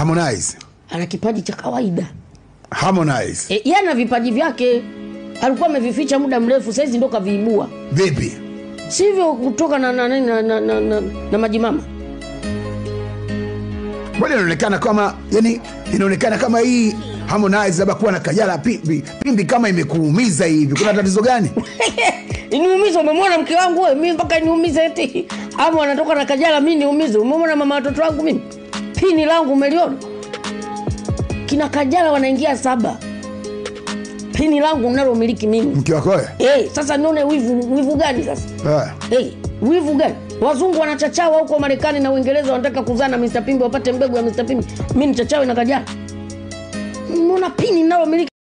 Harmonize. ana kipaji cha kawaida Harmonize. e, yeye ana vipaji vyake alikuwa amevificha muda mrefu saizi ndo kaviibua Vipi? sivyo kutoka na, na, na, na, na, na, na, na majimama Mbona inaonekana kama yani inaonekana kama hii Harmonize labda kuwa na Kajala pimbi, pimbi kama imekuumiza hivi. Kuna tatizo gani? iniumize umemwona mke wangu we mi mpaka niumize eti ama anatoka na kajala mi niumize umemwona mama watoto wangu mimi pini langu umeliona kina kajala wanaingia saba pini langu nalomiliki mimi Mke wako wewe? hey, sasa nione wivu wivu gani sasa Ah. hey, wivu gani wazungu wanachachawa huko marekani na uingereza wanataka kuzaa na mr pimbi wapate mbegu ya mr pimbi mi nichachawe na kajala mona pini nalomiliki